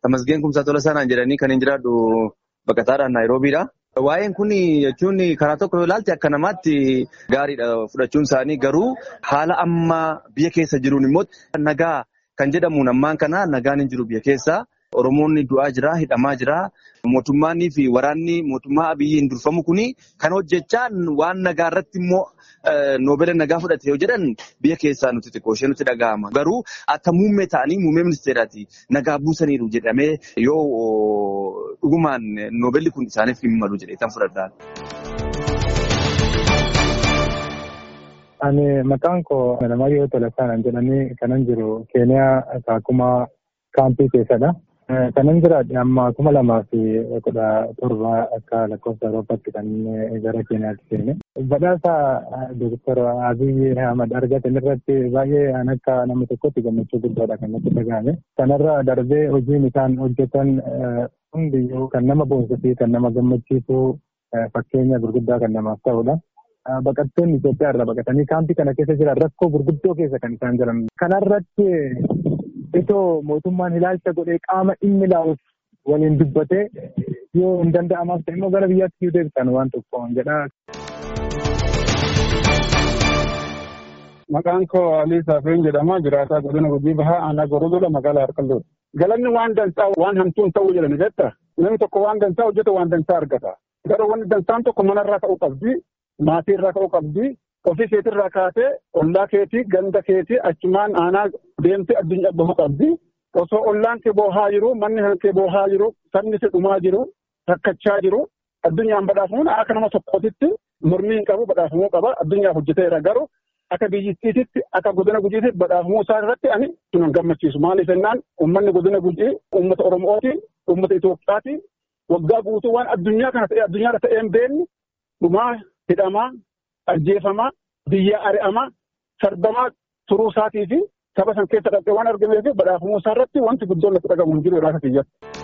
Tamasgeen Kumsaa Tolasaanaan jedhanii kan hin jiraadhu baqataadhaan Naayiroobiidha. Waa'een kun jechuun karaa tokko yoo ilaalte akka namaatti gaariidha fudhachuun isaanii garuu haala amma biyya keessa jiruun immoo nagaa kan jedhamuun ammaan kana nagaan hin jiru biyya keessa. Oromoonni du'aa jira, hidhamaa jira. Mootummaanii fi waraanni mootummaa abiyyiin durfamu kuni kan hojjechaa waan nagaa irratti immoo noobela nagaa fudhate yoo jedhan biyya keessaa nuti xiqqoo ishee nutti dhaga'ama. Garuu akka muummee ta'anii muummee ministeeraati nagaa buusaniiru jedhamee yoo dhugumaan noobelli kun isaaniif hin malu jedhee kan fudhadhaan. Ani maqaan koo Namayyoo Tolasaan jedhanii kanan jiru Keeniyaa Kaakumaa kaampii keessadha. Kanan jiraadhe amma kuma lamaa fi kudha torba akka lakkoofsa Awurooppaatti kan gara Keeniyaatti seene. Badhaasa Dooktar Abiy Ahmad argatan irratti baay'ee an akka nama tokkotti gammachuu guddaadha kan natti dhagahame. Kanarra darbee hojiin isaan hojjetan hundiyyuu kan nama boonsuu fi kan nama gammachiisu fakkeenya gurguddaa kan namaaf ta'udha. Baqattoonni Itoophiyaa irraa baqatanii kaampii kana keessa jiran rakkoo gurguddoo keessa kan isaan jiran. Kanarratti itoo mootummaan ilaalcha godhee qaama dhimmi ilaaluuf waliin dubbatee yoo hin danda'amaaf ta'e immoo gara biyyaatti yoo deebisan waan tokko jedha. Maqaan koo Alii Saafeen jedhama. Jiraataa godina Gujii Bahaa Aanaa Gorodoola magaalaa Harqalloodha. Galanni waan dansaa waan hamtuun ta'uu jedhani jetta. Namni tokko waan dansaa hojjeta waan dansaa argata. Garuu wanni dansaan tokko manarraa ta'uu qabdi. Maatii irraa ka'uu qabdi. Ofii keetirraa kaatee ollaa keetii ganda keetii achumaan aanaa deemtee addunyaa bahuu qabdi. Osoo ollaan kee boohaa jiru manni kee boohaa jiru sabni kee dhumaa jiru rakkachaa jiru addunyaan badhaafamuun akka nama tokkootitti mormii hin qabu badhaafamuu qaba addunyaaf hojjeteera garuu akka biyyattiititti akka godina gujiitti badhaafamuu isaa irratti ani sunan gammachiisu maaliif jennaan uummanni godina gujii uummata oromooti uummata Itoophiyaati waggaa guutuu waan addunyaa kana ta'e addunyaa ta'ee hin beekne dhumaa hidhamaa ajjeefamaa biyya ari'amaa sarbamaa turuu isaatii fi saba san keessa dhaqee waan argamee fi badhaafamuu isaa irratti wanti guddoon natti dhagamu hin jiru irraa kiyyatti.